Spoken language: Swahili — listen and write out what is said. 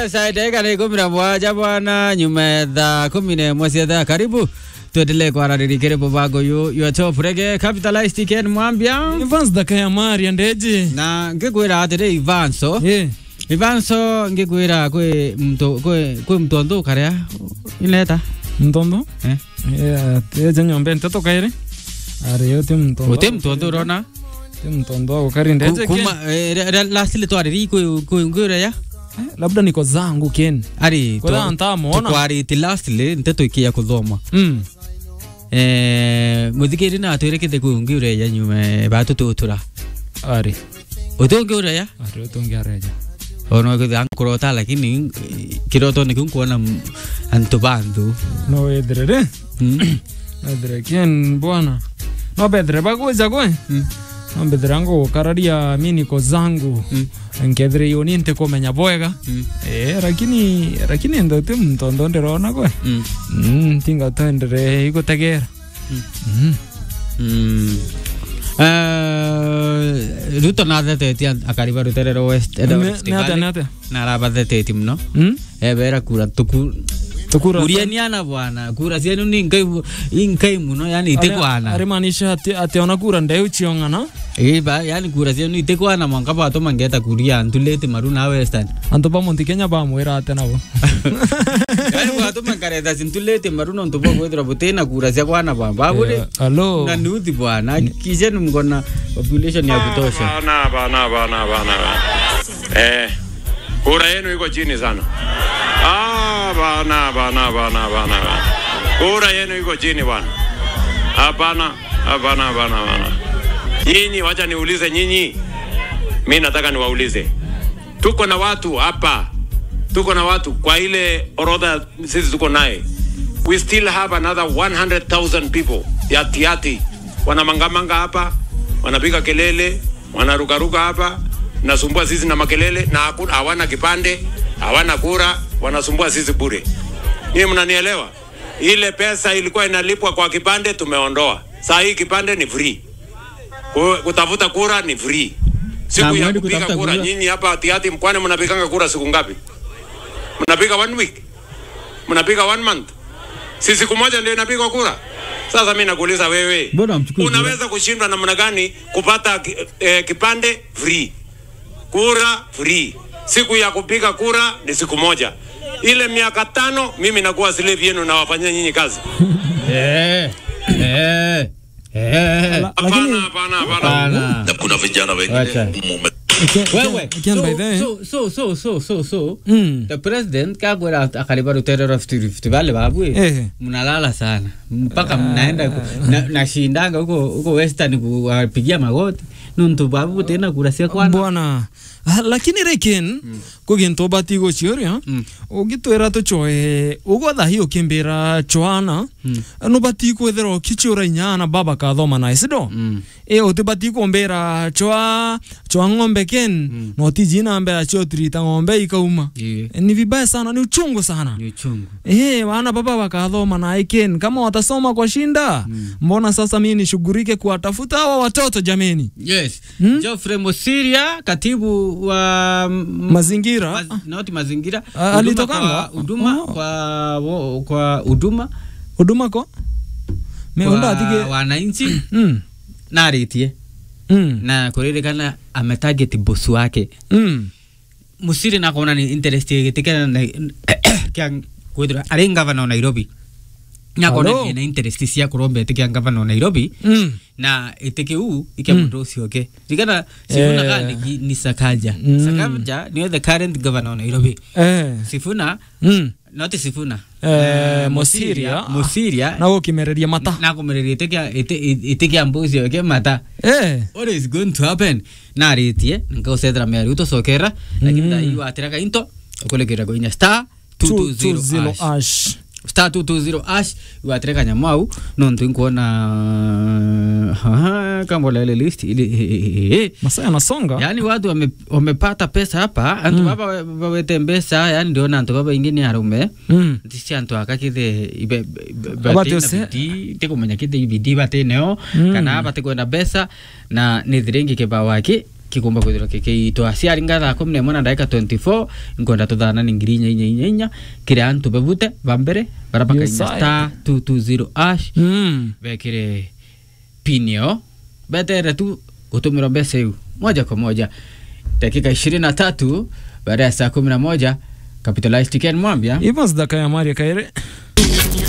saa dakika ni kumi na moja bwana, nyuma ya saa kumi na moja cia thaa. Karibu tuendelee kwararĩrĩkĩre mũbango ũyũ your top reggae capitalized Ken Mwambia Evans Dakaya Maria ndeje. na ngĩkwĩra atĩrĩ Ivanso Eh. Ivanso ngĩkwĩra kwĩ mtu kwĩ kwĩ mtondu karĩa ineta Mtondo? eh Eh, teje nyombe nteto kaire. Are yote mtondo. ũtĩ mtondu ũrona Te mtondo wako kari ndeje kuma Ken. lastile twarĩri kwĩ kwĩ ngwĩra Eh, Labda niko zangu Ken. ari Kwa ntamuona. twarĩti lastly nteto ikia kuthoma Mm. eh muthikiri na twĩrĩkĩte kwĩ ngwĩra nyume batũtũtũra Are. ũtũ ngwĩra Are yote ngiareja. ono kwitha nkurota lakini kiroto niku nkuona m- antu bantu No wedrere. Mm. Wedre Ken bwana. No bedre bagoja kwe. Mm. No bedre ngo kararia mimi niko zangu. Mm. Nkedre yoni nte komenya bwega. Mm. Eh, lakini lakini ndo te mtondo ndirona kwe. Mm. Mm, tinga tendere igutegera. Mm. Mm. Eh, ruto nathetetie akariba ruterero west Eldoret Ne- ne ate, ne ate. narabathetetie muno Mm? ebera kura tuku Tukura. kurianiana bwana kura cienu ni nkai inkai muno yani itekwana Arimaanisha ati ati ona kura ndeu chiongana. iba yani kura cienu itekwana mwanka bato mangeta kuria antulete maru na western Anto ba monti Kenya ba mwira ate nabo. yani bato mankareta sintulete maru no ntubo kwethira butena kura cia kwana bamba bure Eh, Hello. na nuthi bwana kishenu mkona population ya kutosha Bana, bana, bana, bana, bana. Eh, kura yenu iko chini sana. Ah, bana, bana, bana, bana, bana. Kura yenu iko chini bwana. Hapana, hapana, hapana, hapana. Nyinyi, wacha niulize nyinyi. Mi nataka niwaulize, tuko na watu hapa, tuko na watu kwa ile orodha sisi tuko naye, we still have another 100,000 people ya tiati wanamangamanga hapa, wanapiga kelele, wanarukaruka hapa, nasumbua sisi na makelele, na hakuna- hawana kipande, hawana kura, wanasumbua sisi bure. Ninyi mnanielewa? Ile pesa ilikuwa inalipwa kwa kipande tumeondoa, saa hii kipande ni free. Ku- Kutafuta kura ni free. Siku Na ya mwendi kupiga kutafuta kura, kura? nyinyi hapa tiati mkwani mnapiganga kura siku ngapi? Mnapiga one week? Mnapiga one month? Si siku moja ndio inapigwa kura? Sasa mimi nakuuliza wewe, Mbona hamchukui kura? unaweza kushindwa namna gani kupata ki- eh, kipande free, kura free? Siku ya kupiga kura ni siku moja. Ile miaka tano mimi nakuwa slave yenu na wafanyia nyinyi kazi. eh eh eh Hapana, hapana, hapana. bana na kuna vijana Wacha. wengine mume wewe Ken by the so so so so so so Mm. the president kakwera akaliba ruterero Rift Valley babu Eh. mnalala sana mpaka mnaenda ku- na- nashindanga huko huko western kuwapigia magoti nuntu babu tena kurasia kwana Bwana. Ah, lakini rekin kuginto batigo chioria Mm. ugitwira tuchoe ugotha hiyo kimbira choana no bati kwethera kichura inyana baba kathoma na isido Mm. e utibati kumbira choa choa ng'ombe ken no tijina mbera chio trita ng'ombe ikauma Ye, E, ni vibaya sana ni uchungu sana ni uchungu Eh, wana baba wakathoma na iken kama watasoma kwa shinda mbona sasa mimi nishughulike kuwatafuta hawa watoto jameni yes Hmm? Geoffrey Musiria katibu wa m- mazingira Maz, not mazingira Ah, huduma alitokanga? kwa- huduma Oh. kwa wo- kwa huduma huduma ko meunda kwa atige wananchi mm. naritie mm. na kuririkana ametarget boss wake mm. musiri nakona ni interest gitikana na kya kwithira ari ngavana wa Nairobi nyakona Hello? na interest cia kuromba itikia ngavana wa Nairobi mm. na itiki u ikia Mm. mundu ucio ke rikana sifuna Eh. kandi ni Sakaja Mm. Sakaja ni the current governor wa Nairobi eh. Sifuna mm. not Sifuna Eh, Musiria. Musiria na gukimereria mata na kumereria itikia itikia mbuzi oke mata eh. what is going to happen naritie nkausethera meri utocokera lakini Mm. thai watiraka into ukulekera koinya star 220 220 ash. ash star 220 ash iwatire kanyamũ au nontu nkuona kambolele list ili masaa yanasonga yani watu wame, wamepata pesa hapa antu Mm. baba wawete mbesa yani ndiona antu baba ingi ni arume mm. tisi antu akakithe Abate ose- tikumenya kithe ibidi batineo Mm. kana bate kwenda mbesa na nithirengi kibao aki kikumba kwithirwa kikiitwa ciaringa thaa kumi na imwe na ndagika 24 nkwenda tuthana ni ngiri inya inya inya inya kiria antu bevute bambere bara bakainya Yes, I- star 220 ash Mm. bekire pinio betere tu gutumirwa mbeca iu moja kwa moja dakika ishirini na tatu baada ya saa kumi na moja capitalized ken mwambia Ivans dakaya Maria Kaire.